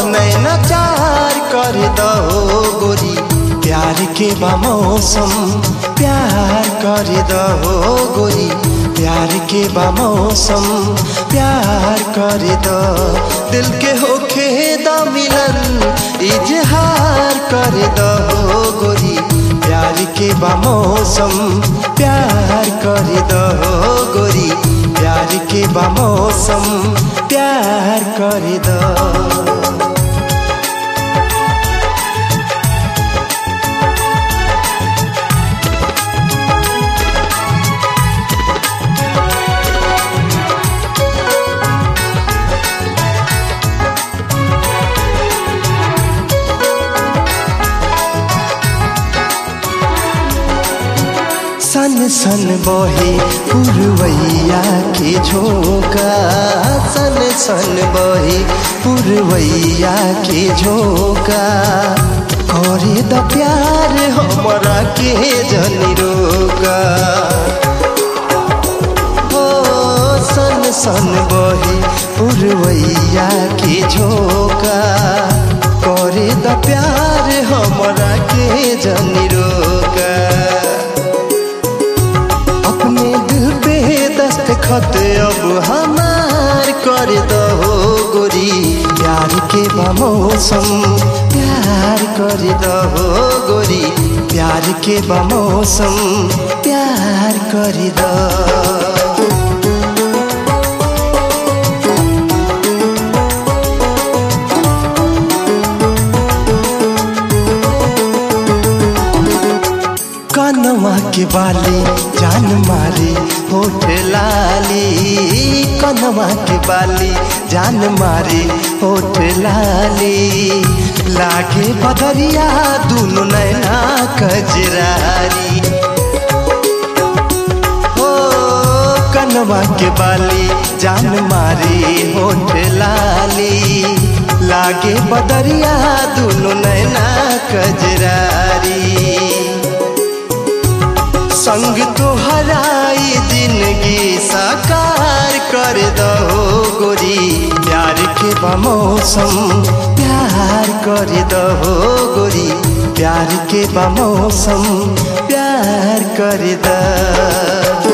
नैना चार कर दो गोरी प्यार के बा मौसम प्यार कर दो गोरी प्यार के बा मौसम प्यार कर दो दिल के होखे द मिलन इजहार कर दो गोरी प्यार के बा मौसम प्यार कर दो गोरी प्यार के बा मौसम प्यार कर दो सन सन बहे पुरवैया के झोंका सन सन बहे पुरवैया के झोंका करे द प्यार हमरा के जनी रोका ओ सन सन बहे पुरवैया के झोंका करे द प्यार हमरा के जनी रोका अपने दिल पे दस्तखत अब हमार कर दो गोरी प्यार के बा मौसम प्यार कर दो गोरी प्यार के बा मौसम प्यार कर दो कनवा के बाली जान मारी होठ लाली कनवा के बाली जान मारी होठ लाली लागे बदरिया दुनु नैना कजरारी हो कनवा के बाली जान मारी होठ लाली लागे बदरिया दुनु नैना कजरारी संग तो हराई जिंदगी साकार कर दो गोरी प्यार के बा मौसम प्यार कर दो गोरी प्यार के बा मौसम प्यार कर दो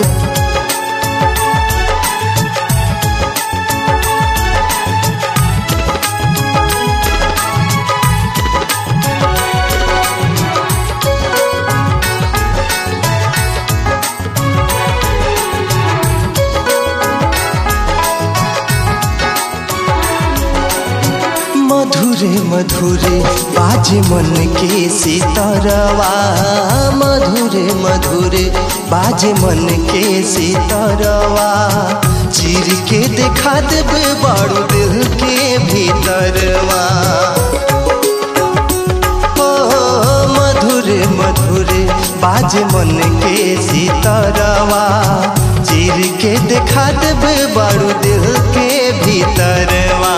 मधुरे मधुरे बाजे मन के सितरवा मधुरे मधुरे बाजे मन के सितरवा चीर के देखा देबे बड़ो दिल के भीतरवा ओ मधुरे मधुरे बाजे मन के सितरवा चीर के देखा देबे बड़ो दिल के भीतरवा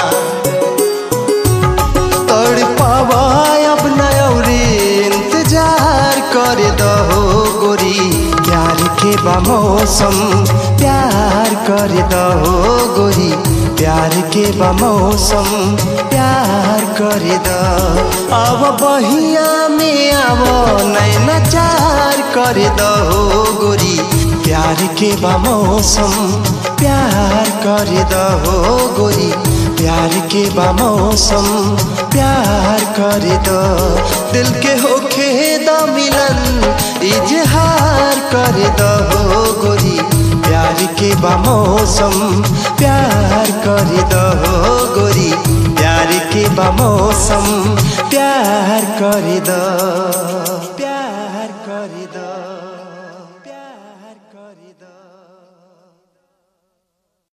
तड़ पावा अब नौरी इंतजार कर दो गोरी प्यार के बा मौसम प्यार कर दो गोरी प्यार के बा मौसम प्यार कर दो अब बहिया में अब नैना चार कर दो गोरी प्यार के बा मौसम प्यार कर दो गोरी प्यार के बा मौसम प्यार कर दो दिल के होखे द मिलन इजहार कर दो गोरी प्यार के बा मौसम प्यार कर दो गोरी प्यार के बा मौसम प्यार कर दो